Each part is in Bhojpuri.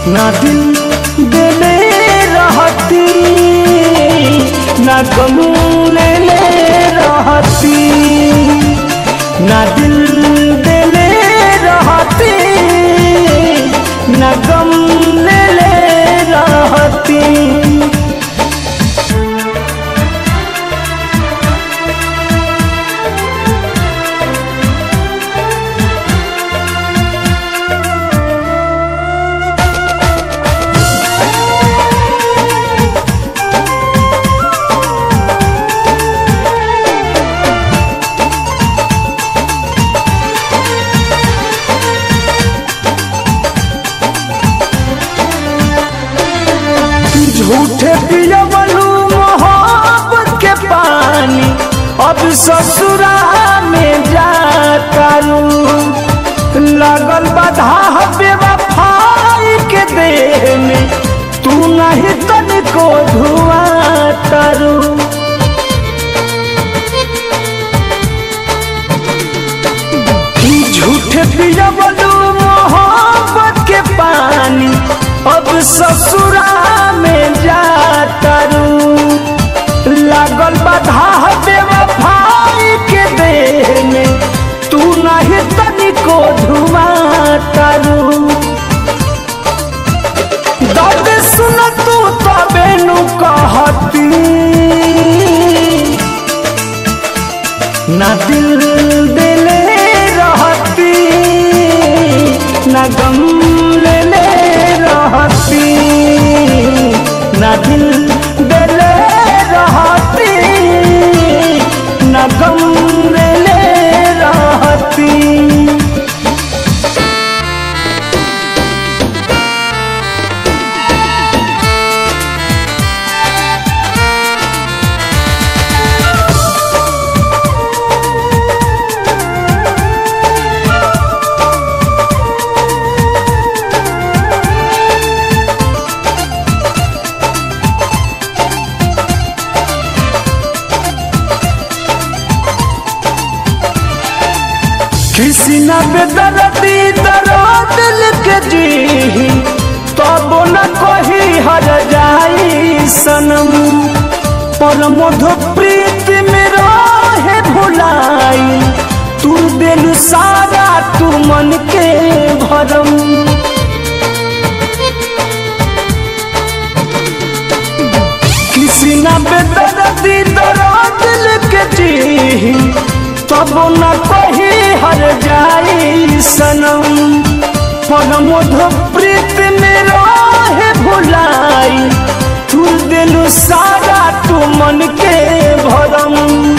ना दिल देले रहती ना गम ले ले रहती ना दिल देले रहती ना गम ले ले रहती झूठे पियवलू मोहब्बत के पानी अब ससुरा में जातारू लगल बाधा बेवफाई के देह में तू नहीं तनिको धुआं तारू ई झूठे पियवलू मोहब्बत के पानी अब ससुरा में जातारू लागल बाधा बेवफाई के देह में तू नहीं तनिको धुआं तारू दर्द सुन तू तबे नु कहती ना दिल दिले रहती ना गम ले ले रहती ना दिल दिले रहती ना गम ले ले रहती किसी न बेदर्दी दर्द लिख जी तब न कही हर जाई सनम पर मधु प्रीत में रहे भुलाई तू दिल सारा तू मन के भरम किसी न बेदर्दी दर्द लिख जी तब न कही हर जाई सनम पर मधु प्रीत में रहे भुलाई तू दिल सारा तू मन के भरम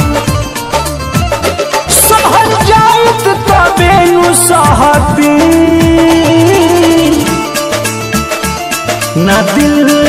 सहल जाइत तबे नु सहती ना दिल